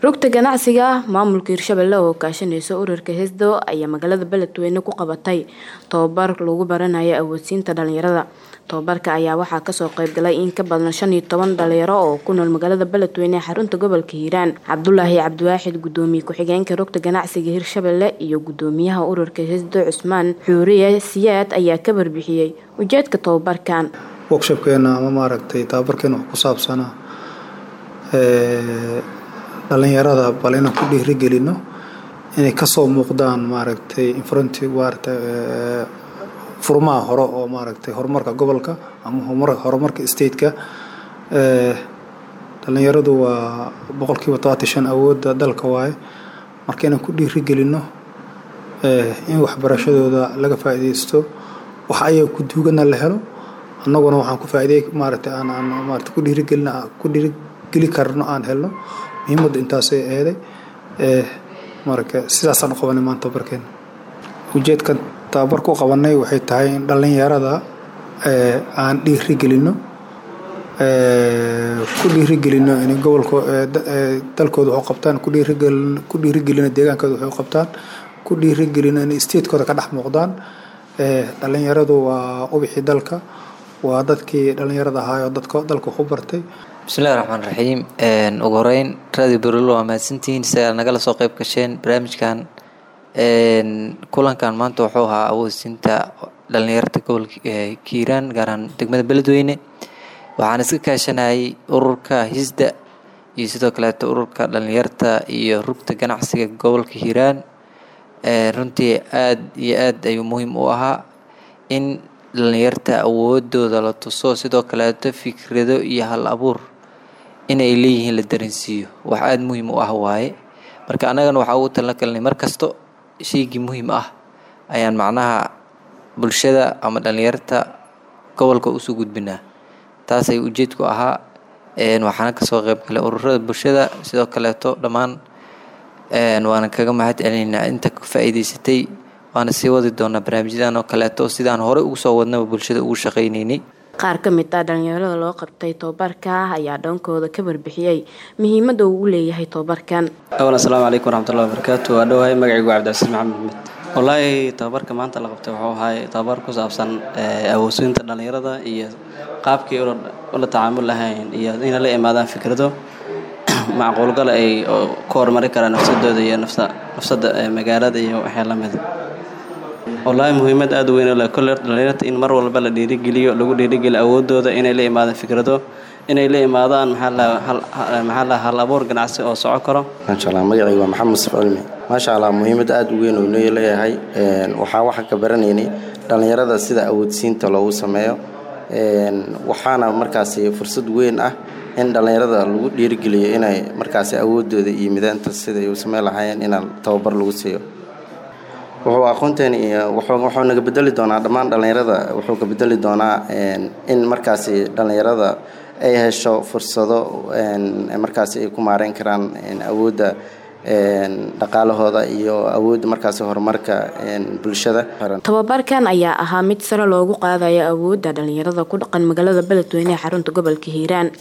rugta ganacsiga maamulka hirshabelle oo kaashaneysa ururka hesdo ayaa magaalada beledweyne ku qabatay tababar lagu baranayo awoodsiinta dhalinyarada tababarka ayaa waxaa kasoo qeybgalay in ka badan shan iyo toban dhalinyaro oo ku nool magaalada beledweyne ee xarunta gobolka hiiraan cabdulaahi cabdiwaaxid gudoomiye ku-xigeenka rugta ganacsiga hirshabelle iyo gudoomiyaha ururka hesdo cusmaan xuuriye siyaad ayaa ka warbixiyey ujeedka tababarkan workshopkeena ama maaragtay tababarkeena wax ku saabsanaa dhalinyarada bal inaan ku dhiirigelino inay kasoo muuqdaan maaragtay infronti maaragtay furmaha hore oo maaragtay horumarka gobolka ama horumarka stateka dhalinyaradu waa boqolkiiba todobaatan shan awoodda dalka waaye marka inaan ku dhiirigelino in waxbarashadooda laga faa'iidaysto wax ayaga ku duugana la helo annaguna waxaan ku faa'iiday maaragtay aan aan maaragtay ku dhiirigelina ku dhiirigeli karno aan helno muhiimadda intaasay eeday marka sidaasaan u qabanay maanta tababarkeena ujeedkan tababarka u qabanay waxay tahay in dhallinyarada aan dhiirigelino ku dhiirigelino inay gobolka dalkooda wax u qabtaan ku dhiirigelino ku dhiirigelino deegaankooda wax u qabtaan ku dhiirigelino inay statekooda ka dhex muuqdaan dhallinyaradu waa ubixii dalka waa dadkii dhallinyarada ahaayoo dadka dalka wax u bartay bismillahi raxmaan raxiim ugu horeyn radio berolo waa mahadsantihiin si aad nagala soo qeyb gasheen barnaamijkan kulankan maanta wuxuu ahaa awoodsiinta dhalinyarta gobolka kiiraan gaaraan degmada beledweyne waxaan iska kaashanayay ururka hisda iyo sidoo kaleeto ururka dhalinyarta iyo rugta ganacsiga gobolka hiiraan runtii aada iyo aad ayuu muhiim u ahaa in dhalinyarta awoodooda la tuso sidoo kaleeto fikrado iyo hal abuur inay leeyihiin la dareensiiyo wax aada muhiim u ah waaye marka annagana waxaa ugu talna kalnay mar kasto shaygii muhiim ah ayaan macnaha bulshada ama dhalinyarta gobolka usoo gudbinaa taasay ujeedku ahaa waxaana kasoo qeyb galay ururada bulshada sidoo kaleeto dhammaan waana kaga mahad celinaynaa inta ka faa'iidaysatay waana sii wadi doonaa barnaamijyadan oo kaleeto sidaan horey ugu soo wadnaba bulshada ugu shaqaynaynay qaar ka mid ah dhalinyarada loo qabtay tababarka ayaa dhoonkooda ka warbixiyey muhiimadda uu leeyahay tababarkan awan assalaamu calaykum waraxmatullahi wabarakaatu waa dhowahay magacaygu cabdicasiis maxamed maxmed wallaahi tababarka maanta la qabtay wuxuu ahay tababar ku saabsan awoodsiinta dhalinyarada iyo qaabkii ula tacaamul lahayn iyo inay la imaadaan fikrado macquulgala ay ku horumari karaan nafsadooda iyo nafsada magaalada iyo waxyaa lamida wallaahi muhiimad aada u weyn le kolle dhalinyarta in mar walba la dhiirigeliyo lagu dhiirigeliyo awoodooda inay la imaadaan fikrado inay la imaadaan maxaa la hal abuur ganacsi oo soco karo maasha allah magacayga waa maxamed musaf cilmi maasha allah muhiimad aada u weyn uu noo leeyahay waxaa waxaa ka baranaynay dhallinyarada sida awoodsiinta loogu sameeyo waxaana markaasi fursad weyn ah in dhallinyarada lagu dhiirigeliyo inay markaasi awoodooda iyo midaanta siday u sameyn lahaayeen inaan tababar lagu siiyo wuxuu aqoonteeni wuxuu naga bedeli doonaa dhammaan dhallinyarada wuxuu ka bedeli doonaa in markaasi dhallinyarada ay hesho fursado markaasi ay ku maareyn karaan awoodda dhaqaalahooda iyo awoodda markaasi horumarka bulshada tababarkan ayaa ahaa mid sare loogu qaadayo awoodda dhalinyarada ku dhaqan magaalada beledweyne ee xarunta gobolka hiiraan